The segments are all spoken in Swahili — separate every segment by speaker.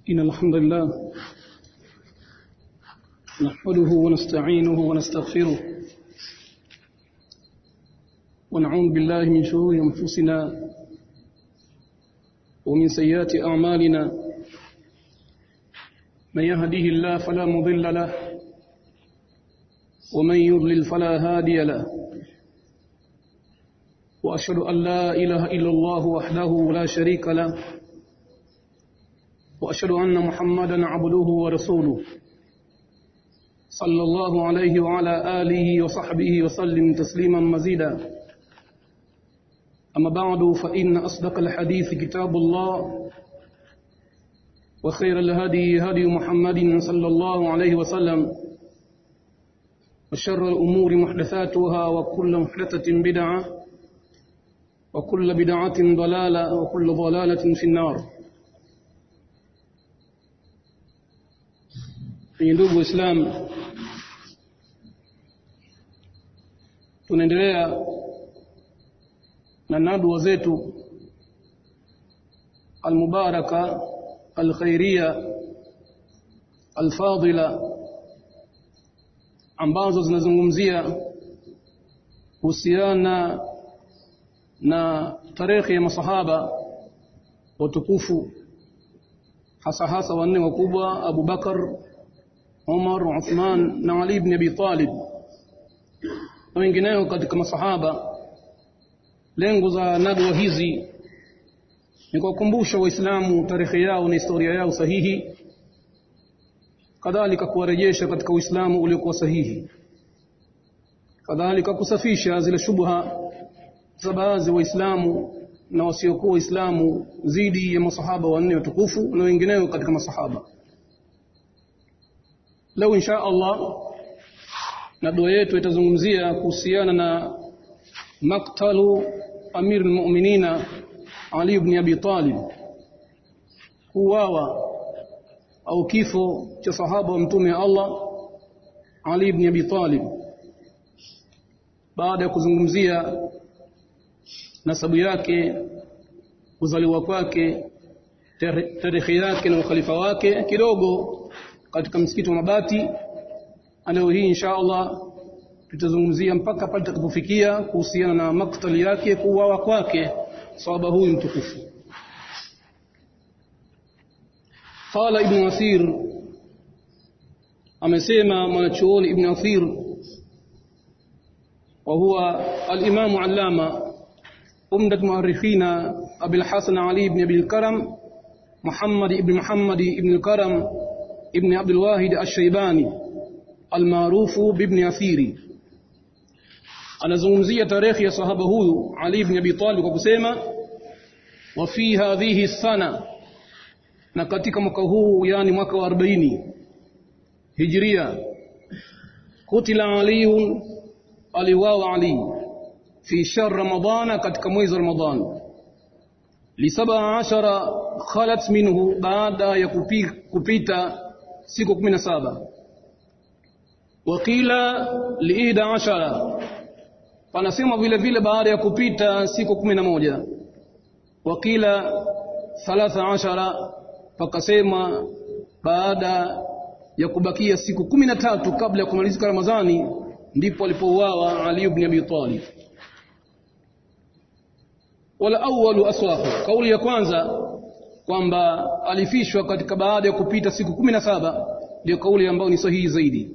Speaker 1: إن الحمد لله نحمده ونستعينه ونستغفره ونعوذ بالله من شرور أنفسنا ومن سيئات أعمالنا من يهده الله فلا مضل له ومن يضلل فلا هادي له وأشهد أن لا إله إلا الله وحده لا شريك له وأشهد أن محمدا عبده ورسوله صلى الله عليه وعلى آله وصحبه وسلم تسليما مزيدا أما بعد فإن أصدق الحديث كتاب الله وخير الهدي هدي محمد صلى الله عليه وسلم وشر الأمور محدثاتها وكل محدثة بدعة وكل بدعة ضلالة وكل ضلالة في النار Kwenye ndugu Waislamu, tunaendelea na nadwa zetu almubaraka alkhairia alfadila ambazo zinazungumzia kuhusiana na tarehe ya masahaba watukufu hasa hasa wanne wakubwa Abu Bakar Umar, Uthman na Ali ibn Abi Talib na wengineo katika masahaba. Lengo za nadwa hizi ni kuwakumbusha Waislamu tarehe yao na historia yao sahihi, kadhalika kuwarejesha katika Uislamu uliokuwa sahihi, kadhalika kusafisha zile shubha za baadhi ya Waislamu na wasiokuwa Waislamu dhidi ya masahaba wanne watukufu na wengineo katika masahaba. Leo insha Allah na dua yetu itazungumzia kuhusiana na maktalu Amir al-Mu'minina Ali ibn Abi Talib, kuuawa au kifo cha sahaba wa mtume Allah Ali ibn Abi Talib, baada ya kuzungumzia nasabu yake, kuzaliwa kwake, tarehe yake na ukhalifa wake kidogo katika msikiti wa Mabati. Leo hii insha Allah tutazungumzia mpaka pale tutakapofikia kuhusiana na maktali yake, kuuawa kwake sahaba huyu mtukufu. Qala Ibn Athir, amesema mwanachuoni Ibn Athir wa huwa al-Imam allama umdat muarrikhina Abil Hasan Ali ibn Abi al-Karam Muhammad ibn Muhammad ibn al-Karam ابن عبد الواحد الشيباني المعروف بابن أثيري anazungumzia tarehe ya sahaba huyu Ali ibn Abi Talib kwa kusema wa fi hadhihi sana na katika mwaka huu yani mwaka wa 40 hijria kutila Ali aliwawa Ali fi shahr ramadana katika mwezi wa Ramadhan li 17 khalat minhu baada ya kupita siku kumi na saba wakila liida ashara panasema vile vile baada ya kupita siku kumi na moja wakila thalatha ashara pakasema baada ya kubakia siku kumi na tatu kabla ya kumalizika Ramadhani ndipo alipouawa Ali ibn Abi Talib wala awwalu aswahu kauli ya kwanza kwamba alifishwa katika baada ya kupita siku kumi na saba ndio kauli ambayo ni sahihi zaidi.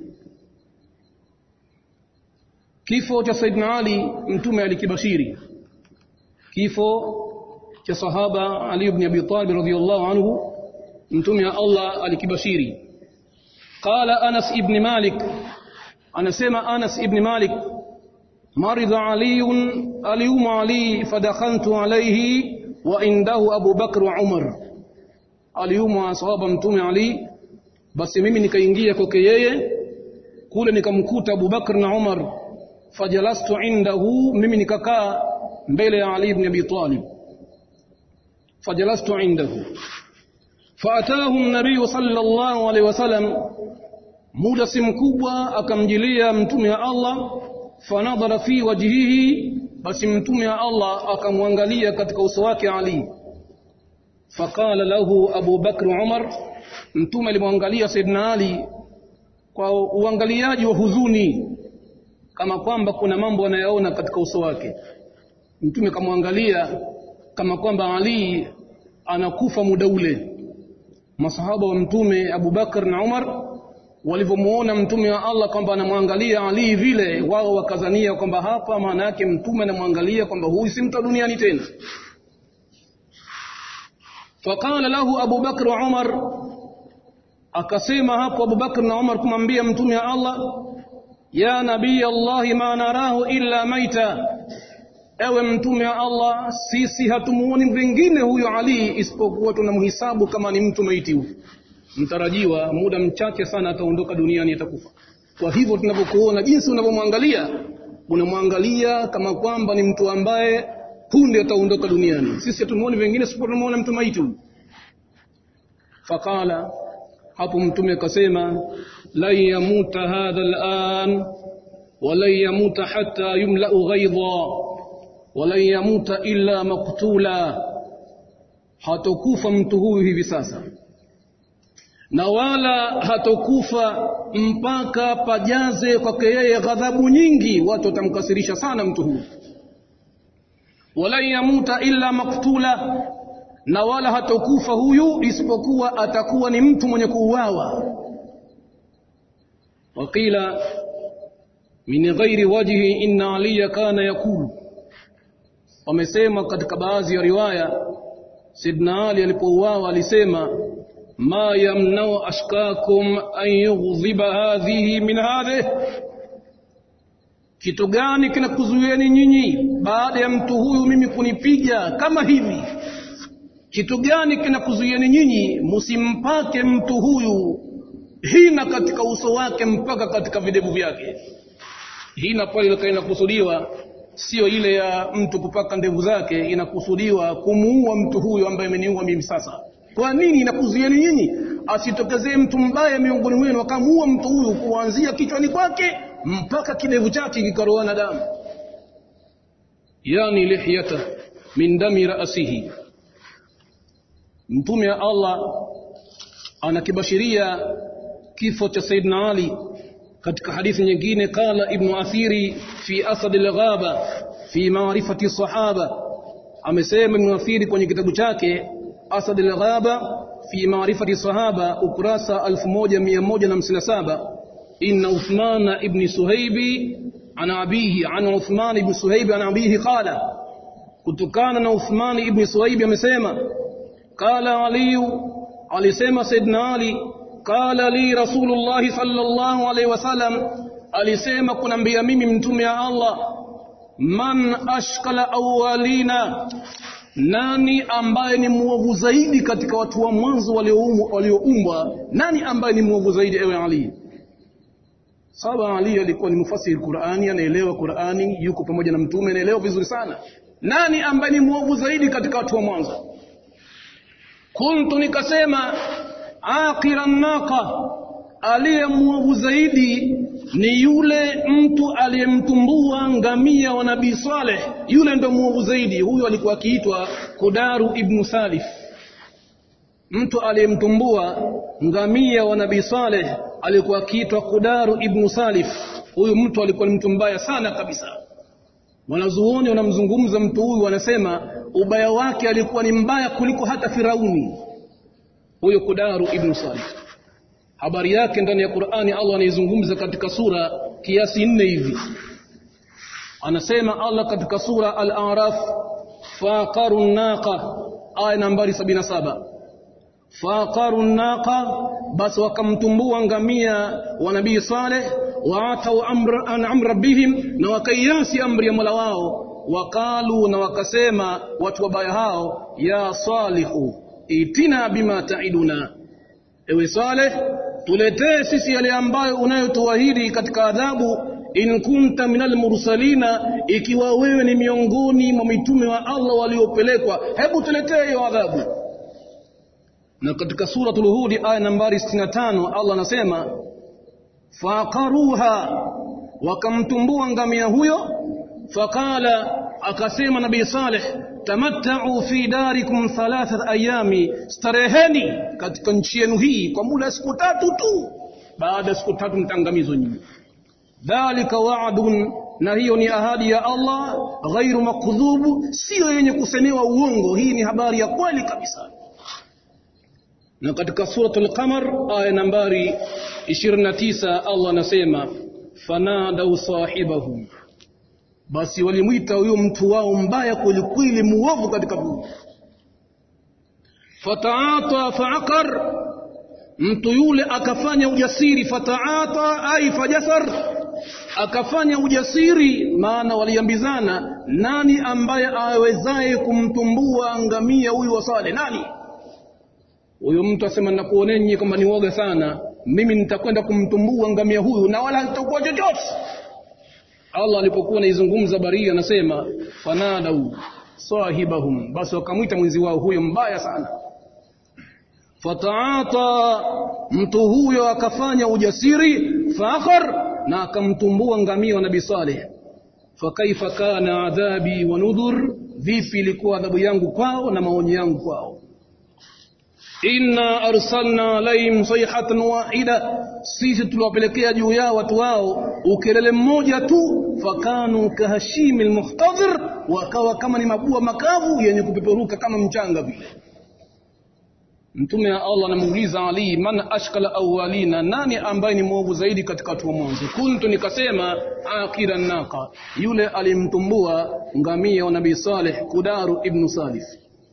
Speaker 1: Kifo cha Saidina Ali mtume alikibashiri, kifo cha sahaba Ali ibn Abi Talib radhiyallahu anhu mtume wa Allah alikibashiri. Qala Anas ibn Malik, anasema Anas ibn Malik مرض علي اليوم علي فدخلت عليه وعنده أبو بكر وعمر aliumwa sahaba mtume Ali basi mimi nikaingia kwake yeye kule nikamkuta Abu Bakr na Umar fajalastu indahu mimi nikakaa mbele ya Ali ibn Abi Talib fajalastu indahu faatahu an-nabiy sallallahu alaihi wasallam muda si mkubwa akamjilia mtume wa Allah fanadhara fi wajhihi basi mtume wa Allah akamwangalia katika uso wake Ali faqala lahu Abu Bakr Umar mtume alimwangalia Saidina Ali kwa uangaliaji wa huzuni kama kwamba kuna mambo anayaona katika uso wake mtume kamwangalia kama kwamba Ali anakufa muda ule masahaba wa mtume Abu Bakar na Umar walivyomuona mtume wa Allah kwamba anamwangalia Ali vile wao wakazania kwamba hapa maana yake mtume anamwangalia kwamba huyu si mtu duniani tena faqala lahu Abu Bakr wa Umar akasema hapo Abu Bakr na Umar kumwambia mtume wa Allah ya nabii Allah ma narahu illa maita ewe mtume wa Allah sisi hatumuoni vingine huyo Ali isipokuwa tunamhisabu kama ni mtu maiti huyu mtarajiwa muda mchache sana ataondoka duniani atakufa kwa hivyo tunavyokuona jinsi unavyomwangalia unamwangalia kama kwamba ni mtu ambaye punde ataondoka duniani sisi hatumuoni vingine isipokuwa tunamuona mtu maiti huyu faqala hapo mtume akasema lan yamuta hadha al'an walan yamuta hatta yumla'u ghaidha walan yamuta illa maktula hatokufa mtu huyu hivi sasa na wala hatokufa mpaka pajaze kwake yeye ghadhabu nyingi watu watamkasirisha sana mtu huyu walan yamuta illa maktula na wala hatokufa huyu isipokuwa atakuwa ni mtu mwenye kuuawa waqila min ghairi wajhi inna aliya kana yakulu wamesema katika baadhi ya riwaya sidna ali alipouawa alisema ma yamnau ashkakum an yughdhiba hadhihi min hadhihi kitu gani kinakuzuieni nyinyi baada ya mtu huyu mimi kunipiga kama hivi kitu gani kinakuzuieni nyinyi msimpake mtu huyu hina katika uso wake mpaka katika videvu vyake hina pale inakusudiwa sio ile ya mtu kupaka ndevu zake inakusudiwa kumuua mtu huyu ambaye ameniua mimi sasa kwa nini inakuzuieni nyinyi asitokezee mtu mbaya miongoni mwenu akamuua mtu huyu kuanzia kichwani kwake mpaka kidevu chake kikaroana damu yani lihyata min dami ra'sihi mtume wa Allah anakibashiria kifo cha Saidina Ali katika hadithi nyingine qala ibn athiri fi asad al-ghaba fi ma'rifati sahaba amesema ibn athiri kwenye kitabu chake asad al-ghaba fi ma'rifati sahaba ukurasa 1157 inna uthman ibn suhaibi an abihi an uthman ibn suhaibi an abihi qala kutokana na uthman ibn suhaibi amesema qala ali alisema saidna ali qala li rasulullah sallallahu alaihi wasallam alisema kunambia mimi mtume wa Allah man ashkala awwalina nani ambaye ni mwovu zaidi katika watu wa mwanzo walioumbwa nani ambaye ni mwovu zaidi ewe Ali saba Ali alikuwa ni mufasiri Qur'ani anaelewa Qur'ani yuko pamoja na mtume anaelewa vizuri sana nani ambaye ni mwovu zaidi katika watu wa mwanzo kuntu nikasema aqira naqa aliye mwovu zaidi ni yule mtu aliyemtumbua ngamia wa nabii Saleh yule ndo mwovu zaidi huyo alikuwa akiitwa Kudaru ibn Salif mtu aliyemtumbua ngamia wa nabii Saleh alikuwa akiitwa Kudaru ibn Salif huyu mtu alikuwa ni mtu mbaya sana kabisa wanazuoni wanamzungumza mtu huyu wanasema ubaya wake alikuwa ni mbaya kuliko hata Firauni huyo Kudaru ibn Salif habari yake ndani ya Qur'ani Allah anaizungumza katika sura kiasi nne hivi anasema Allah katika sura al-A'raf faqaru naqa aya nambari 77 faqaru naqa basi wakamtumbua ngamia wa nabii Saleh waatau amra an amra bihim na wakaiasi amri ya Mola wao wakalu na wakasema watu wabaya hao ya salihu itina bima taiduna ewe Saleh tuletee sisi yale ambayo unayotuahidi katika adhabu in kunta minal mursalina ikiwa wewe ni miongoni mwa mitume wa Allah waliopelekwa hebu tuletee hiyo adhabu na katika suratul hud aya nambari 65 Allah anasema faqaruha wakamtumbua ngamia huyo faqala akasema nabii saleh tamattau fi darikum thalathat ayami stareheni katika nchi yenu hii kwa muda siku tatu tu baada ya siku tatu mtangamizwa nyinyi dhalika wa'dun na hiyo ni ahadi ya Allah ghairu makdhubu sio yenye kusemewa uongo hii ni habari ya kweli kabisa na katika suratul qamar aya nambari 29 Allah anasema fanadau sahibahum basi walimwita huyo mtu wao mbaya kwelikweli muovu katika Mungu fataata faaqar mtu yule akafanya ujasiri fataata ai fajasar akafanya ujasiri maana waliambizana nani ambaye awezaye kumtumbua ngamia huyu wa Saleh nani huyo mtu asema nakuoneni kwamba ni woga sana mimi nitakwenda kumtumbua ngamia huyu na wala hatakuwa chochote Allah alipokuwa anaizungumza baria anasema fanadau sahibahum basi wakamwita mwenzi wao huyo mbaya sana fataata mtu huyo akafanya ujasiri fakhar na akamtumbua ngamia wa Nabii Saleh fakaifa kana adhabi wa nudhur vipi ilikuwa adhabu yangu kwao na maonyo yangu kwao inna arsalna alaihim sayhatan wahida sisi tuliwapelekea juu yao watu wao ukelele mmoja tu fakanu kahashimi lmuhtadhir wakawa kama ni mabua makavu yenye kupeperuka kama mchanga vile mtume wa Allah anamuuliza Ali man ashkala awwalina nani ambaye ni mwovu zaidi katika watu wa mwanzo kuntu nikasema akira naqa yule alimtumbua ngamia wa nabii Saleh Kudaru ibn Salif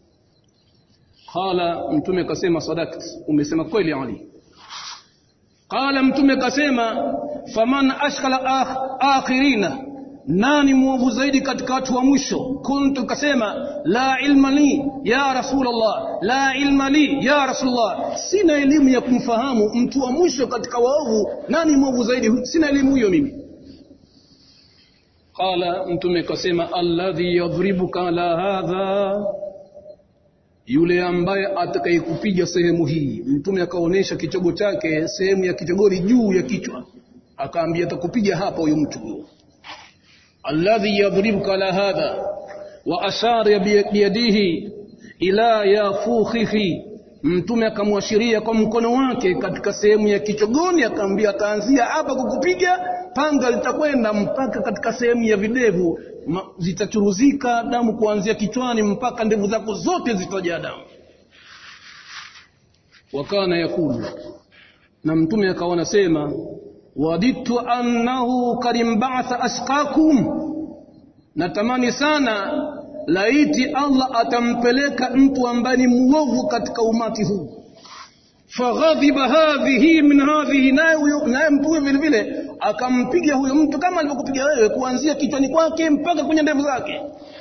Speaker 1: qala mtume kasema sadakt umesema kweli Ali qala mtume kasema faman ashkala akhirina nani mwovu zaidi katika watu wa mwisho kuntu kasema la ilma li ya rasulullah la ilma li ya rasulullah sina elimu ya kumfahamu mtu wa mwisho katika waovu nani mwovu zaidi sina elimu hiyo mimi qala mtume kasema alladhi yadhribuka ala hadha yule ambaye atakayekupiga sehemu hii mtume akaonesha kichogo chake sehemu ya kichogori juu ya kichwa akaambia atakupiga hapa huyo mtu huyo alladhi yadhribuka ala hadha wa ashara biyadihi ila yafukhihi mtume akamwashiria kwa mkono wake katika sehemu ya kichogoni akaambia ataanzia hapa kukupiga panga litakwenda mpaka katika sehemu ya videvu zitachuruzika damu kuanzia kichwani mpaka ndevu zako zote zitajaa damu wakana yakulu na mtume akawa anasema waditu annahu karimbatha ashqakum natamani sana laiti Allah atampeleka mtu ambaye ni muovu katika umati huu faghadhiba hadhihi min hadhihi naye naye mtu huyo vile vile akampiga huyo mtu kama alivyokupiga wewe kuanzia kichwani kwake mpaka kwenye ndevu zake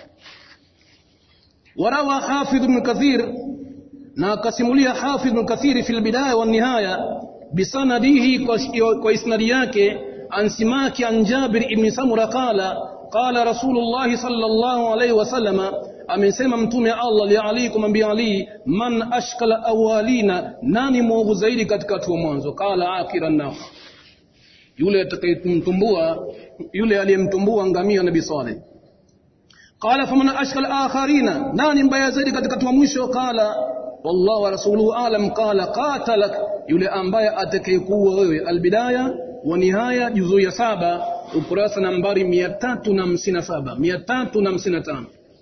Speaker 1: warawa hafidh ibn kathir na akasimulia hafidh ibn kathir fi albidaya wa nihaya bisanadihi kwa, kwa isnadi yake an simaki an jabir ibn samura qala qala rasulullah sallallahu alayhi wasallama amesema mtume Allah li Ali kumwambia Ali man ashkala awalina nani mwovu zaidi katika watu wa mwanzo qala akiran nao yule atakayemtumbua yule aliyemtumbua ngamia nabii Saleh qala faman ashkala akharina nani mbaya zaidi katika watu wa mwisho qala wallahu wa rasuluhu alam qala qatalak yule ambaye atakayekuwa wewe albidaya wa nihaya juzuu ya saba ukurasa nambari 357 355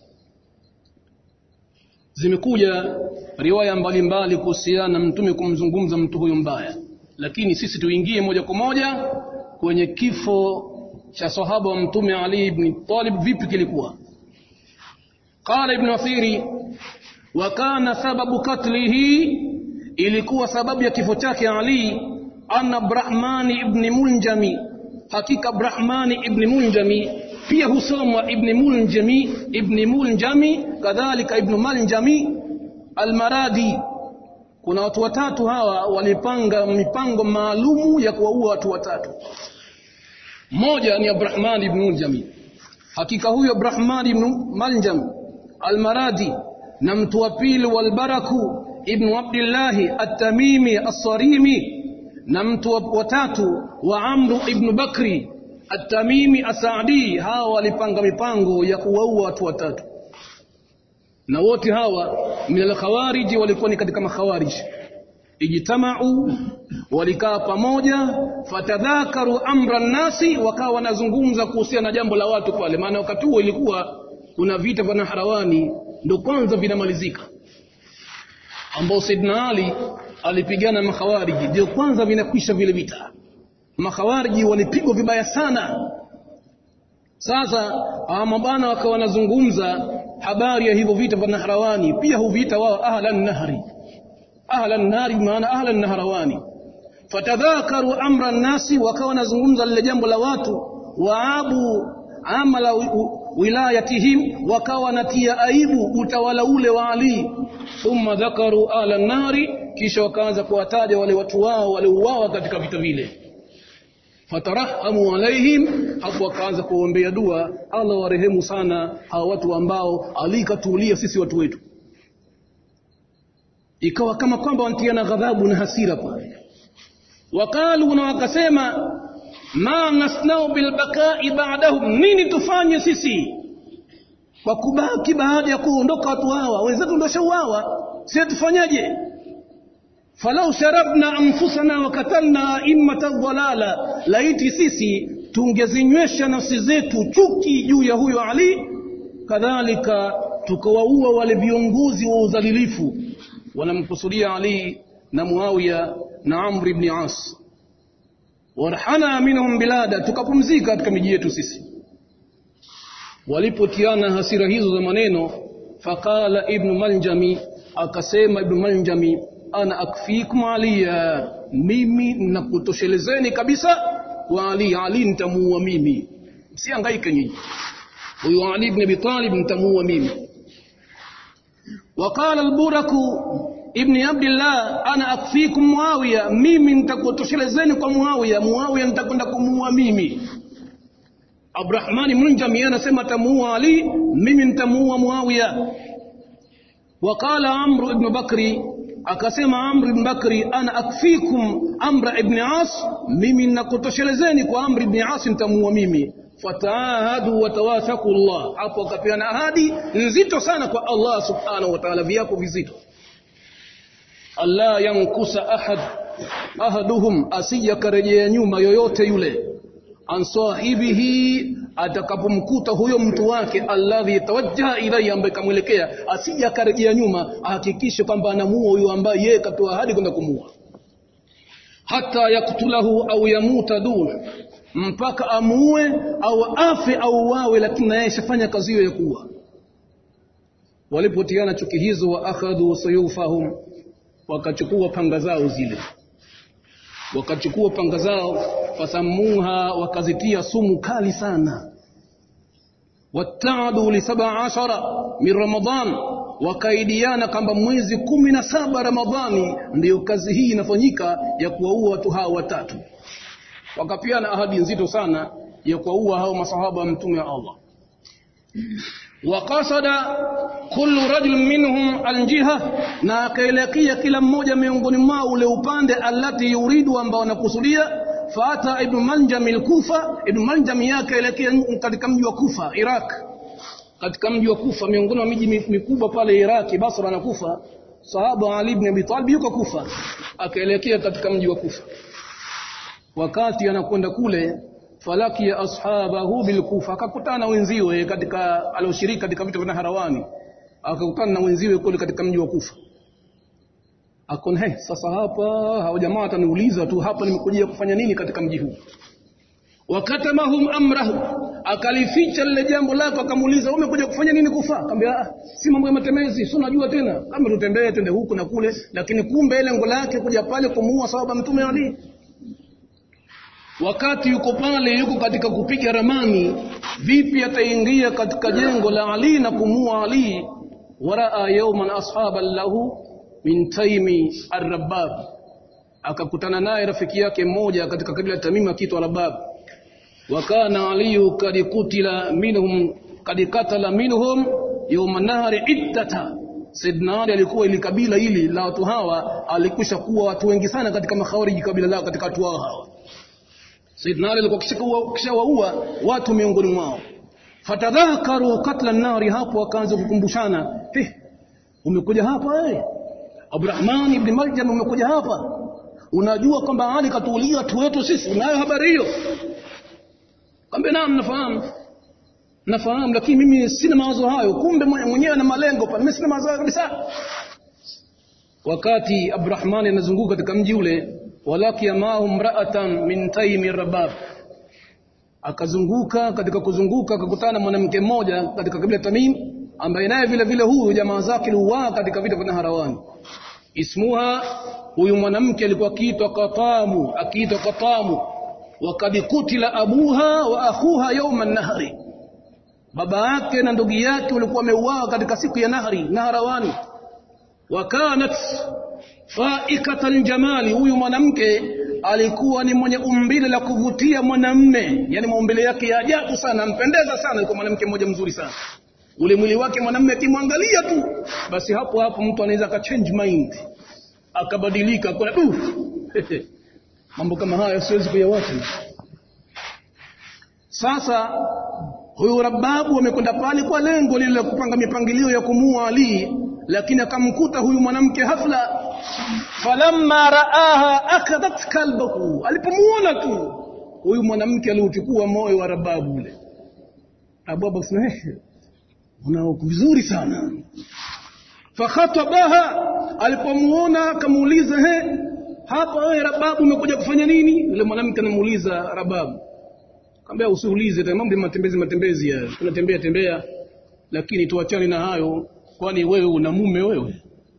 Speaker 1: zimekuja riwaya mbalimbali kuhusiana na mtume kumzungumza mtu huyo mbaya lakini sisi tuingie moja kwa moja kwenye kifo cha sahaba wa mtume Ali ibn Talib vipi kilikuwa qala ibn Athiri wa kana sababu katlihi ilikuwa sababu ya kifo chake Ali anna Brahmani ibn Munjami hakika Brahmani ibn Munjami pia husomwa ibn Munjami ibn Munjami kadhalika ibn Maljami almaradi kuna watu watatu hawa walipanga mipango maalumu ya kuwaua watu watatu mmoja ni Abrahman ibn Muljami hakika huyo Abrahman ibn Maljam almaradi na mtu wa pili walbaraku ibn Abdullah at-Tamimi as-Sarimi na mtu wa tatu wa Amru ibn Bakri at-Tamimi as-Saadi hawa walipanga mipango ya kuwaua watu watatu na wote hawa min alkhawariji walikuwa ni katika makhawariji ijtamau walikaa pamoja fatadhakaru amra nnasi wakawa wanazungumza kuhusiana na jambo la watu pale maana wakati huo ilikuwa kuna vita vya naharawani ndo kwanza vinamalizika ambao saidna ali alipigana na makhawariji ndio kwanza vinakwisha vile vita makhawariji walipigwa vibaya sana sasa hawa mabana wakawa wanazungumza habari ya hivyo vita vya naharawani pia huviita wao ahlan nahri ahlan nahri maana ahlan naharawani fatadhakaru amra nnasi wakawa wanazungumza lile jambo la watu waabu amala wilayatihim wakawa wanatia aibu utawala ule wa Ali thumma dhakaru ala nari kisha wakaanza kuwataja wale watu wao waliouawa katika vita vile fatarahamu alaihim hapo wakaanza kuombea dua Allah warehemu sana hawa watu ambao Ali katuulia sisi watu wetu ikawa kama kwamba wantiana ghadhabu na hasira pale wakalu na wakasema ma nasnau bilbakai ba'dahum nini tufanye sisi kwa kubaki baada ya kuondoka watu hawa wenzetu ndio shauawa sisi tufanyaje falau sharabna anfusana wa katalna immata dhalala laiti sisi tungezinywesha nafsi zetu chuki juu ya huyo Ali kadhalika tukawaua wale viongozi wa udhalilifu wanamkusudia Ali na Muawiya na Amr ibn As warhana minhum bilada tukapumzika katika miji yetu sisi walipotiana hasira hizo za maneno faqala ibn maljami akasema ibn maljami ana akfikum aliya mimi nakutoshelezeni kabisa kwa ali ali nitamuua mimi msihangaike nyinyi huyo ali ibn abi talib nitamuua mimi وقال البرك ابن عبد الله انا اكفيكم معاويه mimi nitakutoshelezeni kwa muawiya muawiya nitakwenda kumuua mimi Abdurrahman Munjami anasema atamuua Ali mimi nitamuua Muawiya وقال عمرو ابن بكري akasema Amr ibn Bakri ana akfikum Amr ibn As mimi nakutoshelezeni kwa Amr ibn As nitamuua mimi fataahadu watawathaku Allah hapo akapeana ahadi nzito sana kwa Allah subhanahu wa ta'ala viapo vizito Allah yankusa ahad ahaduhum asijakarejea nyuma yoyote yule an sahibihi atakapomkuta huyo mtu wake alladhi tawajjaha ilayhi ambaye kamwelekea asija akarejea nyuma ahakikishe kwamba anamuua huyo ambaye yeye katoa ahadi kwenda kumuua hata yaktulahu au yamuta dun mpaka amuue au afe au wawe lakini naye shafanya kazi hiyo ya kuua walipotiana chuki hizo wa akhadhu sayufahum wakachukua panga zao zile wakachukua panga zao fasamuha wakazitia sumu kali sana wataadu li saba ashara min ramadan wakaidiana kwamba mwezi kumi na saba ramadhani ndiyo kazi hii inafanyika ya kuwaua watu hao watatu wakapiana ahadi nzito sana ya kuwaua hao masahaba wa mtume wa Allah wakasada kullu rajul minhum aljiha na akaelekea kila mmoja miongoni mwao ule upande alati yuridu ambao wanakusudia fata ibn manjam al-kufa ibn manjam yake elekea katika mji wa kufa iraq katika mji wa kufa miongoni mwa miji mikubwa pale iraq basra na kufa sahaba ali ibn abi talib yuko kufa akaelekea katika mji wa kufa wakati anakwenda kule falaki ya ashabahu bilkufa akakutana wenziwe katika alioshiriki katika vita vya Harawani akakutana na wenziwe kule katika mji wa Kufa akon he sasa hapa hao jamaa wataniuliza tu hapa nimekujia kufanya nini katika mji huu wakatamahum amrahu akalificha lile jambo lako akamuuliza umekuja kufanya nini kufa akamwambia ah, si mambo ya matemezi si unajua tena kama tutembee twende huku na kule lakini kumbe lengo lake kuja pale kumuua sababu mtume Ali wakati yuko pale yuko katika kupiga ramani vipi ataingia katika jengo la Ali na kumua Ali waraa yawman ashaban lahu min taimi ar-rabbab akakutana naye rafiki yake mmoja katika kabila Tamim akiitwa Rabab wakana Ali kad kutila minhum kad katala minhum yawma nahari iddata Saidna Ali alikuwa ili kabila hili la watu hawa alikwisha kuwa watu wengi sana katika makhawariji kabila lao katika watu hao hawa Saidna Ali alikuwa kishawaua watu miongoni mwao fatadhakaru katla nari hapo wakaanza kukumbushana hey, umekuja hapa wewe Abdurrahman ibn Maljam umekuja hapa unajua kwamba Ali katuulia watu wetu sisi unayo habari hiyo kambe naam nafahamu nafahamu lakini mimi sina mawazo hayo kumbe mwenyewe ana malengo pale mimi sina mawazo hayo kabisa wakati Abdurrahman anazunguka katika mji ule walaki maahu mra'atan min taymi rabab akazunguka katika kuzunguka akakutana na mwanamke mmoja katika kabila Tamim ambaye naye vile vile huyu jamaa zake liuaa katika vita vya Harawani ismuha huyu mwanamke alikuwa akiitwa Qatamu akiitwa Qatamu wakad kutila abuha wa akhuha yawma nahri baba yake na ndugu yake walikuwa wameuawa katika siku ya nahri naharawani wakanat faikatan jamali huyu mwanamke alikuwa ni mwenye umbile la kuvutia mwanamme yani maumbile yake ya ajabu sana ampendeza sana alikuwa mwanamke mmoja mzuri sana ule mwili wake mwanamme akimwangalia tu basi hapo hapo mtu anaweza akachange mind akabadilika akona du mambo kama haya siwezi kuyawacha sasa huyu rababu amekwenda pale kwa lengo lile la kupanga mipangilio ya kumua Ali lakini akamkuta huyu mwanamke hafla falamma raaha akadat kalbahu alipomuona tu huyu mwanamke aliuchukua moyo wa rababu ule rababu akasema una vizuri sana fakhatabaha alipomuona akamuuliza he hapa wewe rababu umekuja kufanya nini yule mwanamke anamuuliza rababu Kaambia usiulize mambo ya matembezi matembezi ya tunatembea tembea lakini tuachane na hayo kwani wewe una mume wewe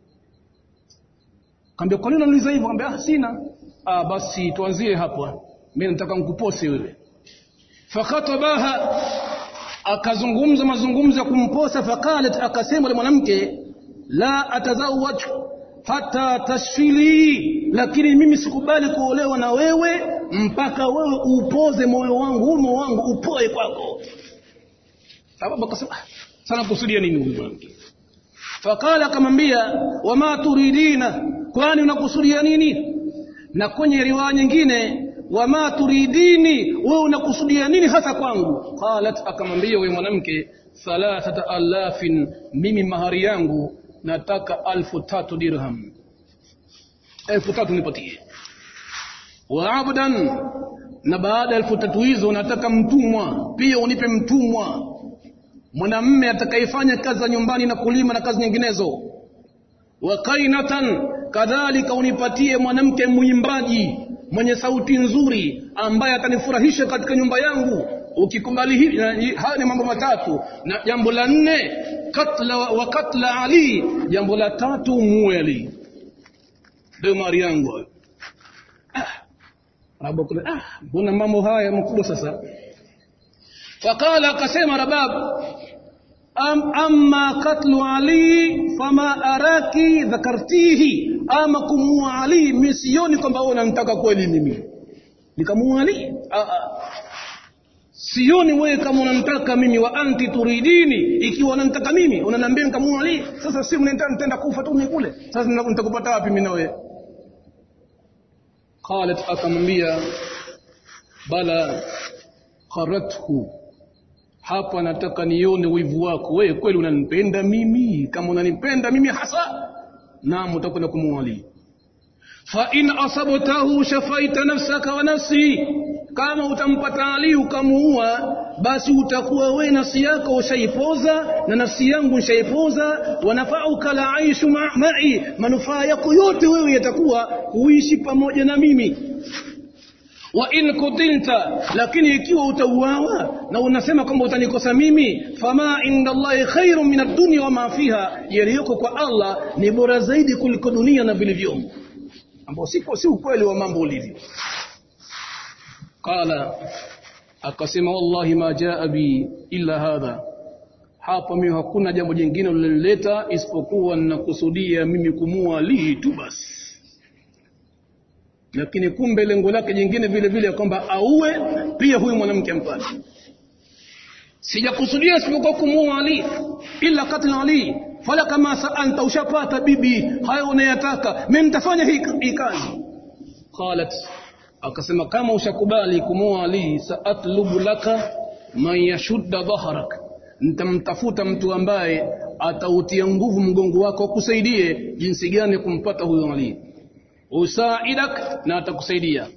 Speaker 1: Kaambia kwa nini unaniuliza hivyo kaambia ah sina ah basi tuanzie hapa mimi nataka nikupose wewe fakhatabaha akazungumza mazungumzo ya kumposa faqalat akasema yule mwanamke la atazawaj hata tashfili lakini mimi sikubali kuolewa na wewe mpaka wewe upoze moyo wangu huu moyo wangu upoe kwako sababu akasema sana kusudia nini huyu mwanamke fakala akamwambia wama turidina kwani unakusudia nini na kwenye riwaya nyingine wama turidini wewe unakusudia nini hasa kwangu qalat akamwambia huyu mwanamke thalathata alafin mimi mahari yangu nataka alfu tatu dirham elfu tatu nipatie wa abdan na baada ya elfu tatu hizo nataka mtumwa pia unipe mtumwa mwanamme atakayefanya kazi za nyumbani na kulima na kazi nyinginezo wa kainatan kadhalika unipatie mwanamke mwimbaji mwenye sauti nzuri ambaye atanifurahisha katika nyumba yangu ukikubali hivi haya ni mambo matatu na jambo la nne katla wa katla ali jambo la tatu muue ali ndio mari yangu ah rabu ah mbona mambo haya makubwa sasa faqala akasema rabab am amma katlu ali fama araki dhakartihi ama kumua ali mimi sioni kwamba wewe unanitaka kweli mimi nikamua ali sioni wewe kama unanitaka mimi wa anti turidini ikiwa unanitaka mimi unaniambia nikamua ali sasa si mnataka kufa tu mimi kule sasa nitakupata wapi mimi na wewe qalat akamwambia bala qarathu hapa nataka nione wivu wako wewe kweli unanipenda mimi kama unanipenda mimi hasa naam utakwenda kumwali fa in asabtahu shafaita nafsaka wa nafsi kama utampata Ali ukamuua basi utakuwa wewe nafsi yako ushaipoza na nafsi yangu ushaipoza wanafauka la aishu ma'i manufaa yako yote wewe yatakuwa kuishi pamoja na mimi wa in kutilta lakini ikiwa utauawa na unasema kwamba utanikosa mimi fama inda Allahi khairun min ad-dunya wa ma fiha yaliyoko kwa Allah ni bora zaidi kuliko dunia na vilivyomo ambao siko si ukweli wa mambo ulivyo qala akasema wallahi ma jaa bi illa hadha hapa mimi hakuna jambo jingine lilileta isipokuwa ninakusudia mimi kumua Ali tu basi lakini kumbe lengo lake jingine vile vile kwamba auwe pia huyu mwanamke ampate sijakusudia isipokuwa kumuua Ali ila katl Ali fala kama sa'alta ushapata bibi hayo unayataka mimi nitafanya hii hii kazi qalat akasema kama ushakubali kumuua Ali saatlubu laka man yashudda dhahrak nitamtafuta mtu ambaye atautia nguvu mgongo wako akusaidie jinsi gani kumpata huyo Ali usaidak na atakusaidia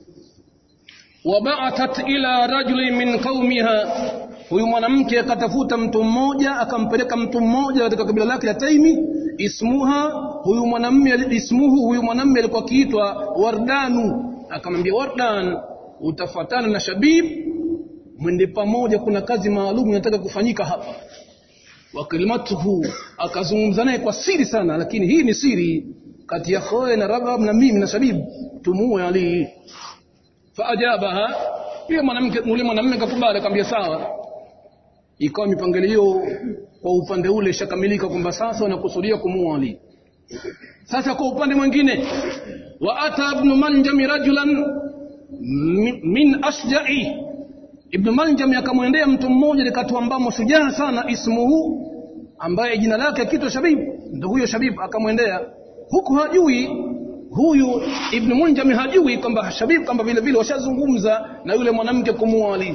Speaker 1: wabaatat ila rajuli min qaumiha huyu mwanamke akatafuta mtu mmoja akampeleka mtu mmoja katika kabila lake la Taimi ismuha huyu mwanamume ismuhu huyu mwanamume alikuwa akiitwa Wardanu akamwambia Wardan utafuatana na Shabib mwende pamoja kuna kazi maalum inataka kufanyika hapa wa kalimatuhu akazungumza naye kwa siri sana lakini hii ni siri kati ya Khoe na Rabab na mimi na Shabib tumuue Ali faajabaha yule mwanamke yule mwanamume akakubali akamwambia sawa ikawa mipangilio kwa upande ule ishakamilika kwamba sasa wanakusudia kumuua Ali sasa kwa upande mwingine wa ata ibn manjam rajulan min ashja'i ibn manjam akamwendea mtu mmoja likatu ambamo shujaa sana ismuhu ambaye jina lake kitwa shabib ndio huyo shabib akamwendea huku hajui huyu ibn munjam hajui kwamba shabib kwamba vile vile washazungumza na yule mwanamke kumuua Ali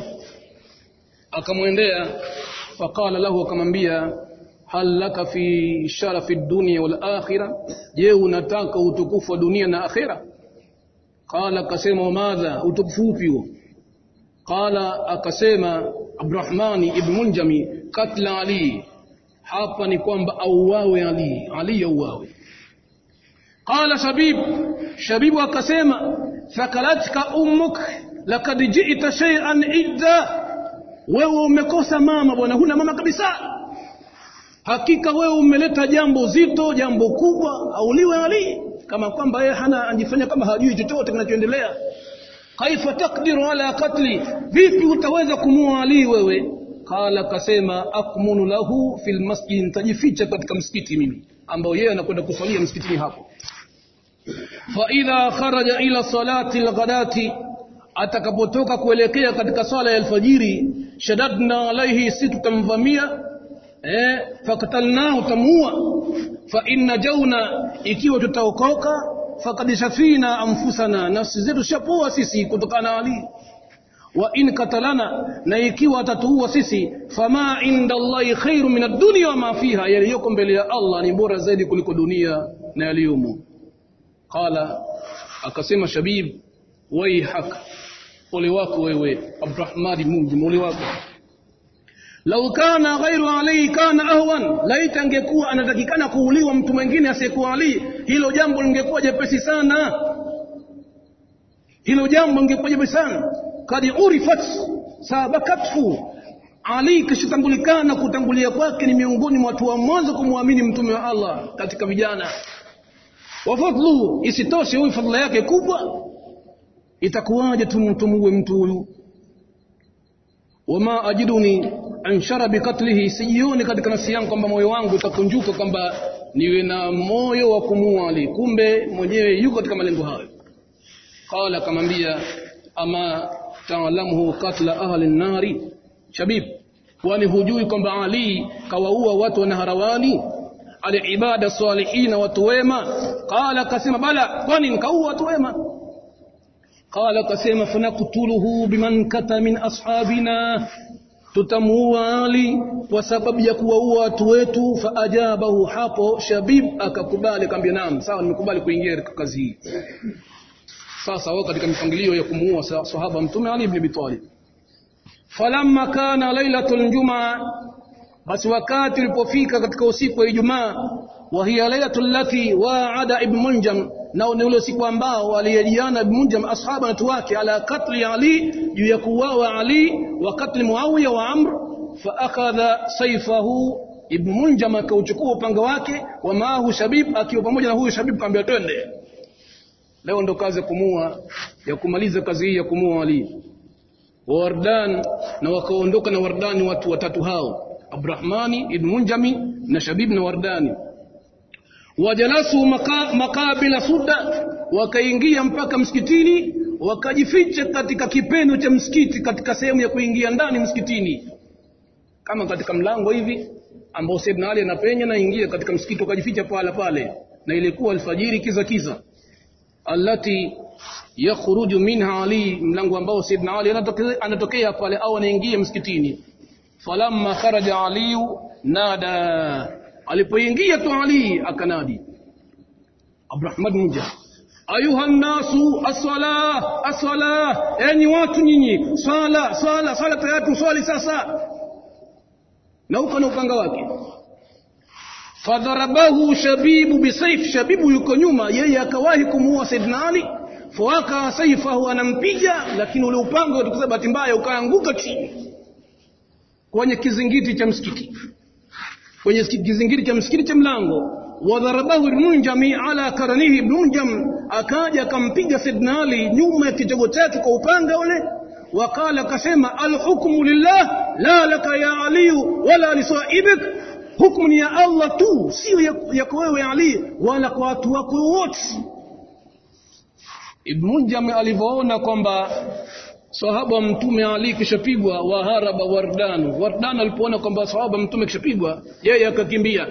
Speaker 1: akamwendea faqala lahu akamwambia hal laka fi sharafi dunya wal akhirah je unataka utukufu wa dunia na akhira qala akasema madha utukufu upi huo qala akasema abdurrahmani ibn munjami katla ali hapa ni kwamba auawe ali ali auawe qala shabib shabibu akasema thakalatka ummuk lakad ji'ta shay'an idda wewe umekosa mama bwana huna mama kabisa hakika wewe umeleta jambo zito jambo kubwa auliwe ali kama kwamba yeye hana anjifanya kama hajui chochote kinachoendelea kaifa takdiru ala katli vipi utaweza kumua ali wewe qala kasema akmunu lahu fil masjid nitajificha katika msikiti mimi ambao yeye anakwenda kusalia msikitini hapo fa idha kharaja ila salati alghadati atakapotoka kuelekea katika swala ya alfajiri shadadna alaihi si tutamvamia eh fakatalnahu tamuua fa inna jauna ikiwa tutaokoka fakad shafina anfusana nafsi zetu shapoa sisi kutokana na ali wa in katalana na ikiwa atatuua sisi fama inda allahi khairu min ad-dunya wa ma fiha yaliyoko mbele ya Allah ni bora zaidi kuliko dunia na yaliyomo qala akasema shabib waihak ole wako wewe Abdurrahman Mungu ole wako lau kana ghairu Ali kana ahwan laita angekuwa anatakikana kuuliwa mtu mwingine asiyekuwa Ali hilo jambo lingekuwa jepesi sana hilo jambo lingekuwa jepesi sana kadi urifat sabakathu Ali kishatambulikana kutangulia kwake ni miongoni mwa watu wa mwanzo kumwamini mtume wa Allah katika vijana wa fadlu isitoshe huyu fadhila yake kubwa itakuwaje tumtumuwe mtu huyu wama ajiduni anshara bikatlihi sijioni katika nafsi yangu kwamba moyo wangu utakunjuka kwamba niwe na moyo wa kumuua Ali kumbe mwenyewe yuko katika malengo hayo qala akamwambia ama taalamuhu katla ahli nari shabib kwani hujui kwamba Ali kawaua watu wa naharawani alibada salihina watu wema qala akasema bala kwani nikaua watu wema قال akasema fanaqtuluhu biman kata min ashabina tutamuua Ali kwa sababu ya kuwaua watu wetu faajabahu hapo Shabib akakubali akamwambia naam sawa nimekubali kuingia katika kazi hii sasa wao katika mipangilio ya kumuua sahaba mtume Ali ibn Abi Talib falamma kana lailatul jumaa basi wakati ulipofika katika usiku wa Ijumaa wa hiya lailatul lati wa'ada ibn Munjam nao ni ule usiku ambao aliyejiana ibn Munjam ashaba na watu wake ala katli Ali juu ya kuuawa Ali wa katli Muawiya wa Amr fa akhadha sayfahu ibn Munjam akauchukua upanga wake wa maahu Shabib akiwa pamoja na huyu Shabib kaambia twende leo ndo kazi ya kumua ya kumaliza kazi hii ya kumua Ali wa Wardan na wakaondoka na Wardani watu watatu hao Abdurrahmani ibn Munjami na Shabib na Wardani wajalasu maka, makabila suda wakaingia mpaka msikitini wakajificha katika kipendo cha msikiti katika sehemu ya kuingia ndani msikitini kama katika mlango hivi ambao Saidna Ali anapenya na ingia katika msikiti wakajificha pale pale na ilikuwa alfajiri kiza kiza allati yakhruju minha Ali mlango ambao Saidna Ali anatokea, anatokea pale au anaingia msikitini falamma kharaja aliyu nada alipoingia tu ali akanadi abdurahman munja ayuha nnasu aswala aswala enyi watu nyinyi swala swala swala tayari tuswali sasa na huko na upanga wake fadharabahu shabibu bisaif shabibu yuko nyuma yeye akawahi kumuua saidina ali fawaka saifahu anampiga lakini ule upanga utukuza bahati mbaya ukaanguka chini kwenye kizingiti cha msikiti kwenye kizingiti cha msikiti cha mlango wadharabahu ibnunjami ala karanihi ibnunjam akaja akampiga saidina ali nyuma ya kichogo chake kwa upanga ule وقال كسما الحكم لله لا لك يا علي ولا لصائبك حكم يا الله tu sio yako wewe Ali wala kwa watu wako wote Ibn Munjam alivyoona kwamba sahaba mtume Ali kishapigwa waharaba Wardan Wardan alipoona kwamba sahaba mtume kishapigwa yeye akakimbia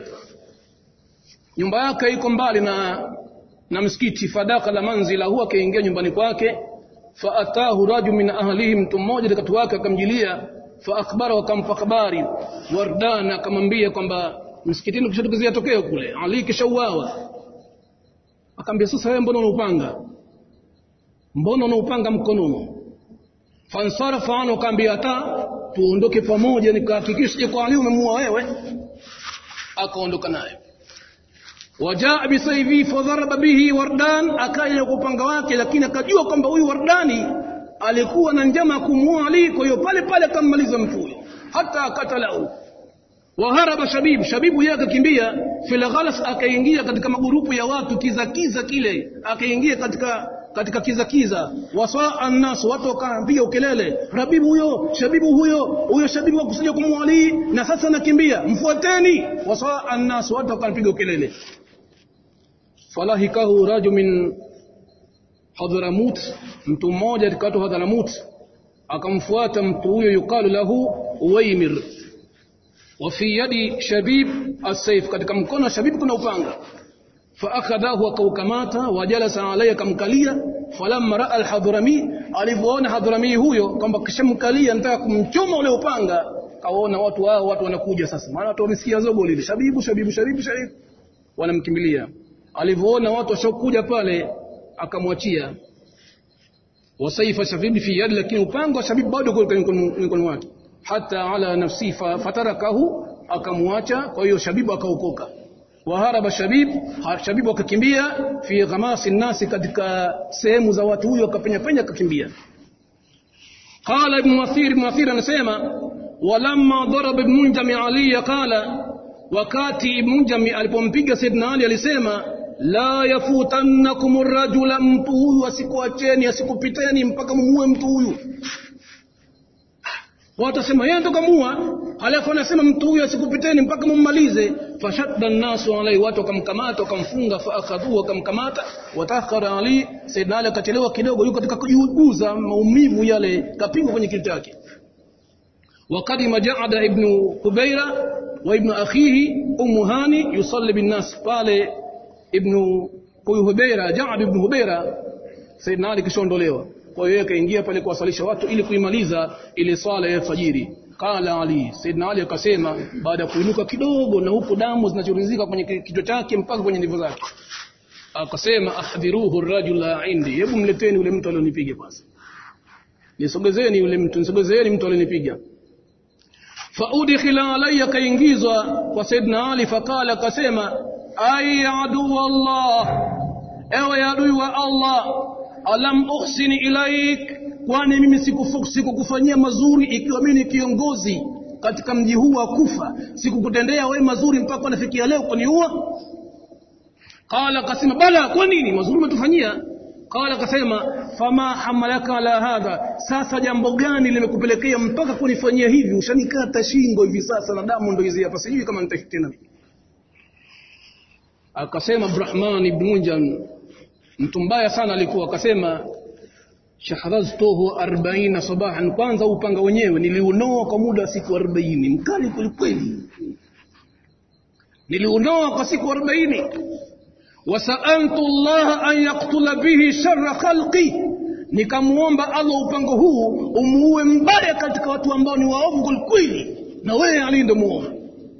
Speaker 1: nyumba yake iko mbali na na msikiti fadaka la manzila huwa akaingia nyumbani kwake faatahu rajul min ahlihi mtu mmoja katika wake akamjilia faakbara wakampa habari wardan akamwambia kwamba msikitini kishatokezea tokeo kule ali kishauawa akamwambia sasa wewe mbona unaupanga mbona unaupanga mkononi fansarafa anu akamwambia hata tuondoke pamoja nikahakikishe kwa ali umemuua wewe akaondoka naye wajaa bisaifi fadharaba bihi wardan akaja kwa upanga wake lakini akajua kwamba huyu wardani alikuwa na njama kumuua ali kwa hiyo pale pale akammaliza mtu huyo hata katalau waharaba shabib shabibu yeye akakimbia fil ghalas akaingia katika magurupu ya watu kiza kiza kile akaingia katika katika kiza kiza wasaa annas watu wakapiga ukelele rabibu huyo shabibu huyo huyo shabibu wakusudia kumuua ali na sasa nakimbia mfuateni wasaa annas watu wakapiga ukelele falahikahu rajul min Hadhramut, mtu mmoja katika watu Hadhramut akamfuata mtu huyo yuqalu lahu Uwaimir, wa fi yadi Shabib as-sayf, katika mkono wa Shabib kuna upanga. Faakhadhahu, akaukamata, wajalasa alayhi, akamkalia. Falamma raa al-Hadrami, alivyoona Hadrami huyo kwamba kishamkalia nataka kumchoma ule upanga, kaona watu hao watu wanakuja sasa, maana watu wamesikia zogo lile, Shabibu, Shabibu, Shabibu, Shabibu, wanamkimbilia. Alivyoona watu washakuja pale akamwachia wasaifa shabibi fi yadi lakini upanga wa shabibi bado uko mikono wake hata ala nafsi fatarakahu akamwacha kwa hiyo shabibu akaokoka waharaba shabib shabibu akakimbia fi ghamasi nasi katika sehemu za watu huyo akapenya penya akakimbia qala ibn mathir ibn mathir anasema walamma daraba ibn munjami ali qala wakati ibn munjami alipompiga saidna ali alisema la yafutannakum rajula, mtu huyu asikuacheni asikupiteni mpaka mumuue mtu huyu. Watasema yeye ndo kamua, halafu anasema mtu huyu asikupiteni mpaka mummalize. Fashadda nnasu alaihi, watu wakamkamata wakamfunga, faakhadhuhu wakamkamata, watakhara Ali. Saidna Ali akachelewa kidogo, yuko katika kujiuguza maumivu yale, kapigwa kwenye kichwa chake. Wakadima Jaada ibnu Hubeira wa ibnu akhihi Ummu Hani yusalli binnas pale ibnu huyu Hubeira Jaad ibn Hubeira Saidina Ali kishaondolewa kwa hiyo akaingia pale kuwasalisha watu ili kuimaliza ile swala ya fajiri qala Ali Saidina Ali akasema baada ya kuinuka kidogo na huko damu zinachorizika kwenye kichwa chake mpaka kwenye ndevu zake akasema ahdhiruhu rajula indi hebu mleteni yule mtu alionipiga kwanza nisogezeni yule mtu nisogezeni mtu alionipiga faudkhila alayya kaingizwa kwa Saidina Ali faqala akasema ay adu Allah ewe adui wa Allah alam uhsini ilaik kwani mimi sikukufanyia mazuri ikiwa mimi ni kiongozi katika mji huu wa Kufa sikukutendea wewe mazuri mpaka nafikia leo kuniua qala kasema bala kwa nini mazuri umetufanyia qala kasema fama hamalaka ala hadha sasa jambo gani limekupelekea mpaka kunifanyia hivi ushanikata shingo hivi sasa na damu ndo hizi hapa sijui kama nitaishi tena akasema Abdurrahman ibn Munjam mtu mbaya sana alikuwa akasema shahadhtuhu 40 sabahan kwanza upanga wenyewe niliunoa kwa muda wa siku 40 mkali kwelikweli niliunoa kwa siku 40 wasaantu Allah an yaktula bihi sharra khalqi nikamuomba Allah upango huu umuue mbaya katika watu ambao ni waovu kwelikweli na wewe Ali ndo muoa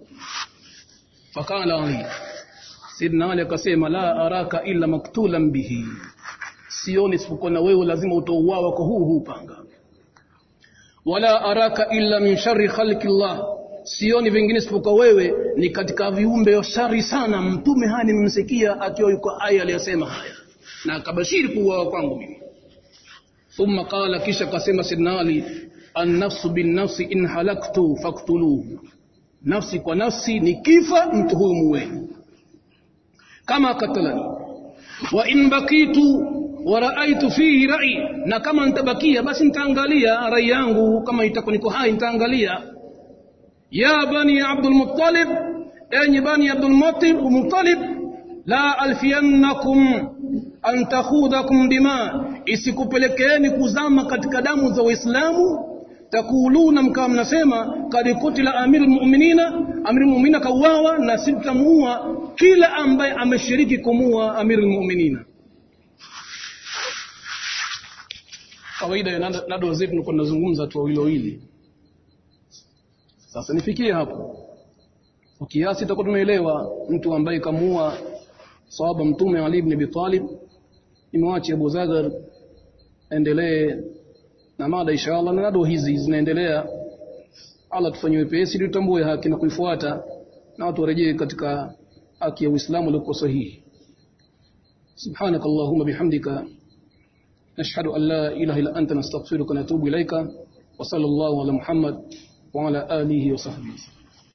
Speaker 1: fakala Ali Sidna Ali akasema la araka illa maktulan bihi sioni isipokuwa na wewe lazima utauawa kwa huu huu panga wala araka illa min sharri khalqi Allah sioni vingine isipokuwa wewe ni katika viumbe shari sana mtume haya nimemsikia akiwa yuko aya aliyosema haya na akabashiri kuuawa kwangu mimi thumma qala kisha kasema sidna ali annafsu binnafsi in halaktu faktuluhu nafsi kwa nafsi ni kifa mtu huyu muweni kama katalani wa in bakitu wa raaitu fihi rai na kama nitabakia basi nitaangalia rai yangu kama itakuwa niko hai nitaangalia ya bani abdul muttalib enyi bani abdul muttalib la alfiyannakum an takhudhakum dima isikupelekeeni kuzama katika damu za waislamu takuluna mkawa mnasema kad kutila amiru lmuminina amiru lmuminina kauawa na si tutamuua kila ambaye ameshiriki kumuua amiru lmuminina kawaida ya nado zetu nilikuwa nazungumza tu wawili wawili sasa nifikie hapo kwa kiasi tutakuwa tumeelewa mtu ambaye kamuua sahaba mtume Ali ibn Abi Talib nimwache Abu Zagar endelee na mada inshallah na nado hizi zinaendelea Allah tufanyie wepesi ili tutambue haki na kuifuata na watu warejee katika haki ya Uislamu iliyo sahihi سبحانك اللهم بحمدك نشهد أن لا إله إلا أنت نستغفرك ونتوب إليك وصلى الله على محمد وعلى آله وصحبه